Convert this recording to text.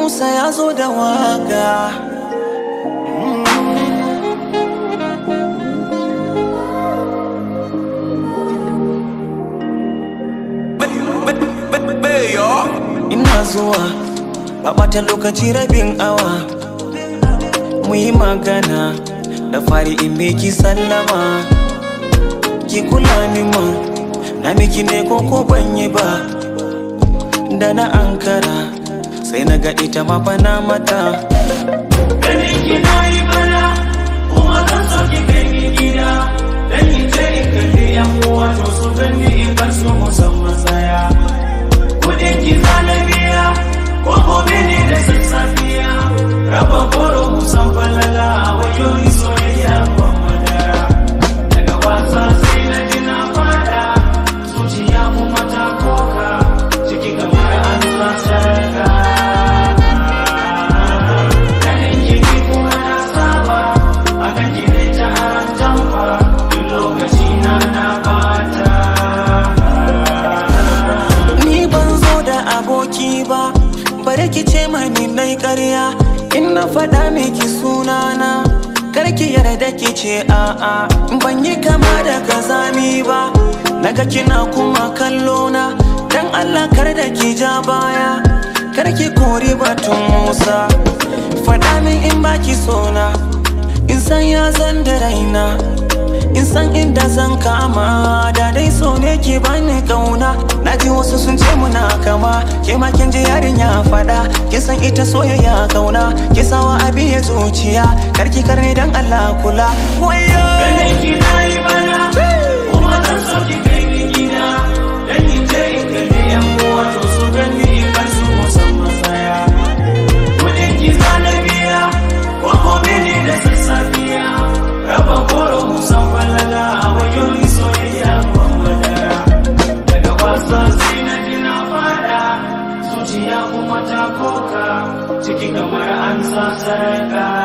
Musa ya zo da waka Ina zuwa ba ɓata lokaci rabin awa mu yi magana da fari in miki sallama ki kula ni man na miki ne ko ko ban yi ba da na ankara sai na ga ita ma bana mata Ganin ki na yi bana kuma zan so ki kai ni gida Dan in je in kalli yan uwa to su gani in bar su musamman tsaya Kudin ki zana biya ko gobe ne da sassafiya Raba goro musan falala wayo ni soyayya ban madara Daga wasa sai na ji na fada zuciya kuma ta koka ciki kamar an sa sarka Ganin jiki kuma na saba akan gine ta aran tamba duk lokaci na na bata ni ban zo da aboki ba bare ki ce mani nai ƙarya in na faɗa miki sunana kar ki yarda ki ce a'a ban yi kama da kazami ba naga kina kuma kallo na dan Allah kar da ki ja baya kar ki kori batun Musa faɗa min in baki sona in san ya zan da raina in san inda zan kama da dai so ne ke bani kauna na ji wasu sun ce muna kama ke ma kin ji yarinya fada ki san ita soyayya kauna ki sawa abi ya zuciya karki karne dan Allah kula wayo Ganin ki na yi bana kuma zan so ki kai ni gida dan in je in kalli yan uwa to su gani in bar su musamman tsaya Kudin ki zana biya ko gobe ne da sassafiya raba goro musan falala wayo ni soyayya ban madara daga wasa sai na ji na fada zuciya kuma ta koka ciki kamar an sa sarka